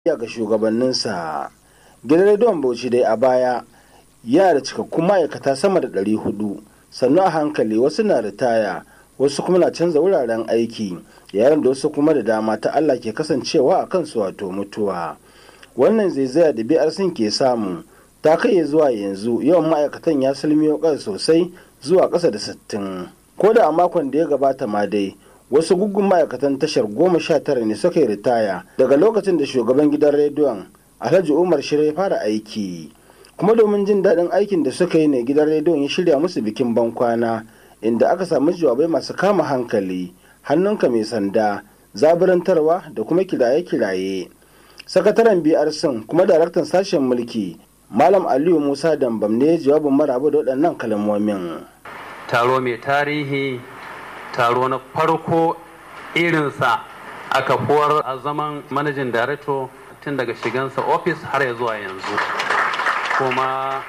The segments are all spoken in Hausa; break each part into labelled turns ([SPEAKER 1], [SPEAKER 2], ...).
[SPEAKER 1] ga shugabanninsa gidan rediyon bauchi dai a baya yana da cikakkun ma'aikata sama da 400 sannu a hankali wasu na ritaya wasu kuma na canza wuraren aiki yayin da wasu kuma da dama ta allah ke kasancewa a kansu wato mutuwa wannan zaizaya da biyar sun ke samu ta kai zuwa yanzu yawan ma'aikatan ya salmiyo ƙasa sosai zuwa ƙasa da sittin. ko da a makon da ya gabata ma dai wasu guggun ma'aikatan tashar goma sha tara ne suka yi ritaya daga lokacin da shugaban gidan rediyon alhaji umar shirya ya fara aiki kuma domin jin daɗin aikin da suka yi ne gidan rediyon ya shirya musu bikin bankwana inda aka samu jawabai masu kama hankali hannunka mai sanda zaburantarwa da kuma kiraye-kiraye sakataren brc kuma daraktan sashen mulki malam aliyu musa dambam ne jawabin maraba da waɗannan kalmomin
[SPEAKER 2] taro mai tarihi taro na farko irinsa a kafuwar a zaman manajin director tun daga shigansa ofis har ya zuwa yanzu kuma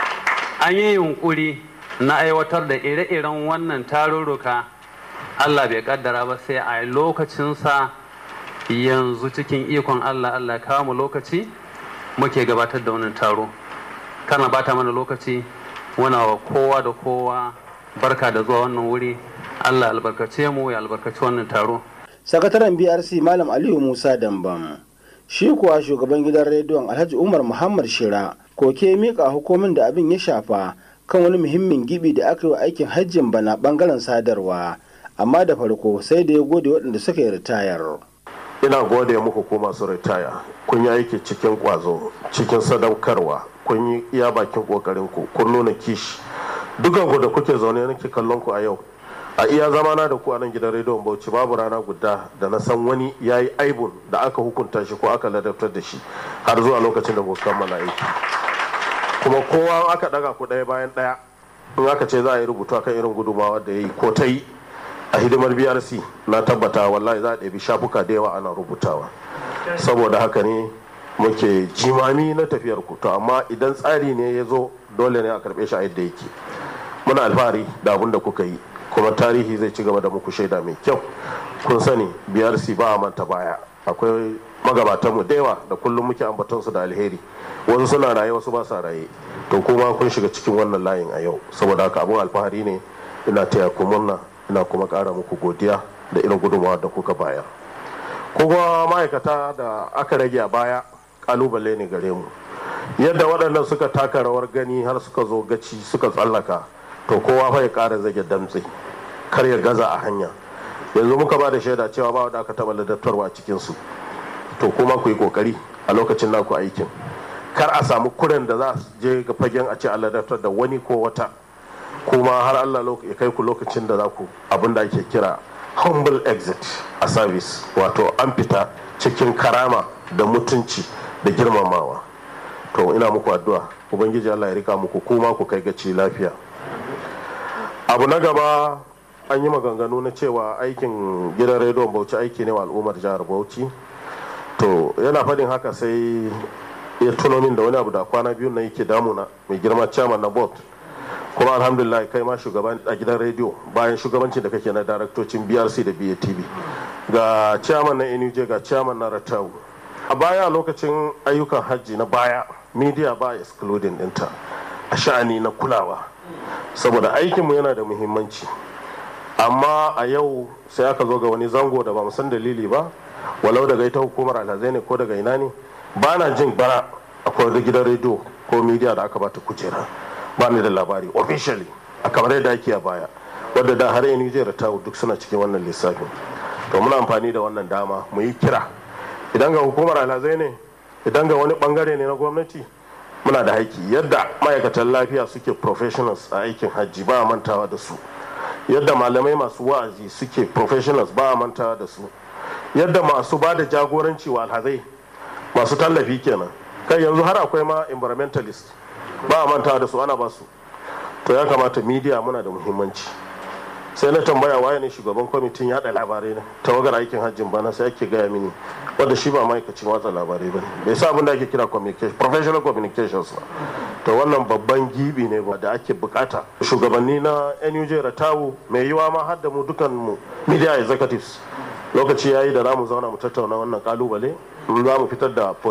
[SPEAKER 2] an yi yunkuri na aiwatar da ire-iren wannan tarurruka allah bai kaddara ba sai a lokacinsa yanzu cikin ikon allah allah kawo mu lokaci muke gabatar da wannan taro kana bata mana lokaci wana wa kowa da kowa barka da zuwa wannan wuri allah albarkace mu ya albarkaci wannan taro
[SPEAKER 1] sakataren brc malam aliyu musa dambam shi kuwa shugaban gidan rediyon alhaji umar muhammad shira koke mika hukumin da abin ya shafa kan wani muhimmin gibi da aka yi wa aikin hajjin bana bangaren sadarwa amma da farko sai da ya gode waɗanda suka yi ritayar
[SPEAKER 3] ina gode muku ko masu ritaya kun yi aiki cikin kwazo cikin sadaukarwa kun yi iya bakin kokarin ku kun nuna kishi dukan ku da kuke zaune nake kallon ku a yau a iya zamana da ku a nan gidan rediyon bauchi babu rana guda da na san wani ya yi aibun da aka hukunta shi ko aka ladabtar da shi har zuwa lokacin da kuka kammala aiki kuma kowa aka daga ku ɗaya bayan ɗaya in aka ce za a yi rubutu akan irin gudumawa da ya yi ko ta yi a hidimar brc na tabbata wallahi za a ɗabi shafuka da yawa ana rubutawa saboda haka ne muke jimami na tafiyar ku to amma idan tsari ne ya zo dole ne a karɓe shi a yadda yake muna alfahari da abin da kuka yi kuma tarihi zai ci gaba da muku shaida mai kyau kun sani brc ba a manta baya akwai magabatanmu da yawa da kullum muke ambatonsu da alheri wasu suna raye wasu ba sa raye to kuma kun shiga cikin wannan layin a yau saboda haka abin alfahari ne ina taya ku murna ina kuma ƙara muku godiya da irin gudunmawa da kuka bayar kuma ma'aikata da aka rage a baya kalubale ne gare mu yadda waɗannan suka taka rawar gani har suka zo gaci suka tsallaka to kowa fa ya ƙara zage damtse kar ya gaza a hanya yanzu muka ba da shaida cewa ba wanda aka taɓa ladattarwa a cikinsu to kuma ku yi ƙoƙari a lokacin naku aikin kar a samu kuren da za su je ga fagen a ce a ladattar da wani ko wata kuma har Allah ya kai ku lokacin da za ku abin da ake kira humble exit a service wato an fita cikin karama da mutunci da girmamawa to ina muku addu'a ubangiji Allah ya rika muku kuma ku kai gaci lafiya abu na gaba an yi maganganu na cewa aikin gidan rediyon bauchi aiki ne wa al'ummar jihar bauchi to yana faɗin haka sai ya tuno min da wani abu da kwana biyu na yake damuna mai girma chairman na board kuma alhamdulillah kai ma shugaban a gidan rediyo bayan shugabancin da kake na daraktocin brc da batv ga chairman na nuj ga chairman na ratau a baya lokacin ayyukan hajji na baya media ba excluding dinta a sha'ani na kulawa saboda aikinmu yana da muhimmanci amma a yau sai aka zo ga wani zango da ba san dalili ba walau daga ita hukumar alhazai ne ko daga ina ne ba na jin bara akwai wani gidan rediyo ko media da aka bata kujera ba ni da labari officially a kamar yadda ake a baya wadda da har yanzu zai ratawu duk suna cikin wannan lissafin to muna amfani da wannan dama mu yi kira idan ga hukumar alhazai ne idan ga wani bangare ne na gwamnati muna da haiki yadda ma'aikatan lafiya suke professionals a aikin hajji ba a mantawa da su yadda malamai masu wa'azi suke professionals ba a mantawa da su yadda masu ba da jagoranci wa alhazai masu tallafi kenan kai yanzu har akwai ma environmentalist ba a mantawa da su ana ba su to ya kamata media muna da muhimmanci sai na tambaya waye ne shugaban kwamitin yada labarai na tawagar aikin hajjin bana sai ake gaya mini wanda shi ba ma'aikacin watsa labarai ba bai sa abin da ake kira professional communications ba to wannan babban gibi ne da ake bukata shugabanni na nuj ratawu mai yiwa ma har da mu dukan mu media executives lokaci yayi da za mu zauna mu tattauna wannan kalubale za mu fitar da